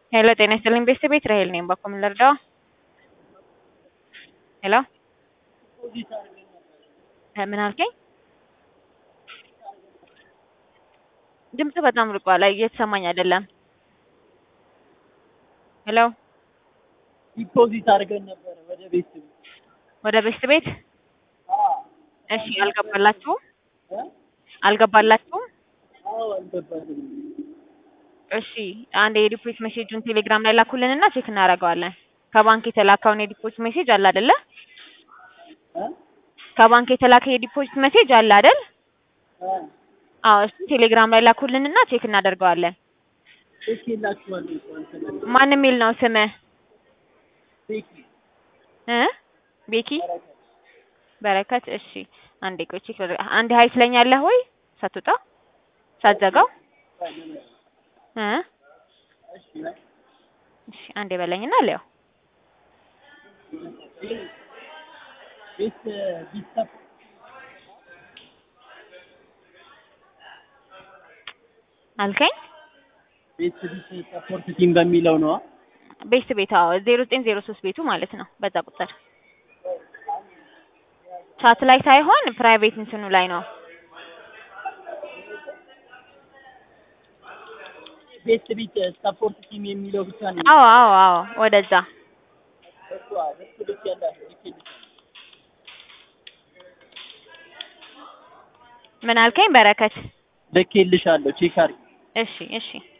ሄሎ ጤና ይስጥልኝ ቤተሰብ ቤት ራሄል ነኝ። በኩል ምን ልርዳው? ሄሎ ምን አልከኝ? ድምጽ በጣም ርቋል፣ እየተሰማኝ አይደለም። ሄሎ ዲፖዚት አድርገን ነበረ ወደ ቤት ወደ ቤት ቤት እሺ፣ አልገባላችሁም? እ? አልገባላችሁም? አዎ አልገባንም። እሺ አንድ የዲፖዚት ሜሴጁን ቴሌግራም ላይ ላኩልንና ቼክ እናደርገዋለን። ከባንክ የተላከውን የዲፖዚት ሜሴጅ አለ አይደለ? እ? ከባንክ የተላከ የዲፖዚት ሜሴጅ አለ አይደል? እ? አዎ እሱ ቴሌግራም ላይ ላኩልንና ቼክ እናደርገዋለን። ልክ የላችኋለሁ እኮ አንተ ነህ። ማን የሚል ነው ስምህ? ቤኪ እ ቤኪ በረከት። በረከት። እሺ አንዴ ቆይ ቼክ ላድርግ። አንድ ሀይ ትለኛለህ ወይ ሳትወጣ ሳትዘጋው? ቆይ ምን ነው? እ እሺ በይ። እሺ አንዴ በለኝና ሊያው ቤት ቢሰፍ አልከኝ። ቤት ቢት ሰፖርት ቲም በሚለው ነው። ቤት ቤት አዎ፣ ዜሮ ዘጠኝ ዜሮ ሶስት ቤቱ ማለት ነው። በዛ ቁጥር ቻት ላይ ሳይሆን ፕራይቬት እንትኑ ላይ ነው። ቤት ቢት ሰፖርት ቲም የሚለው ብቻ ነው። አዎ አዎ አዎ፣ ወደዛ እሱ እሱ ልክ ያላችሁ ልክ የለሽም። ምን አልከኝ በረከት? ልክ የልሻለሁ ቼክ አድርጊ። እሺ እሺ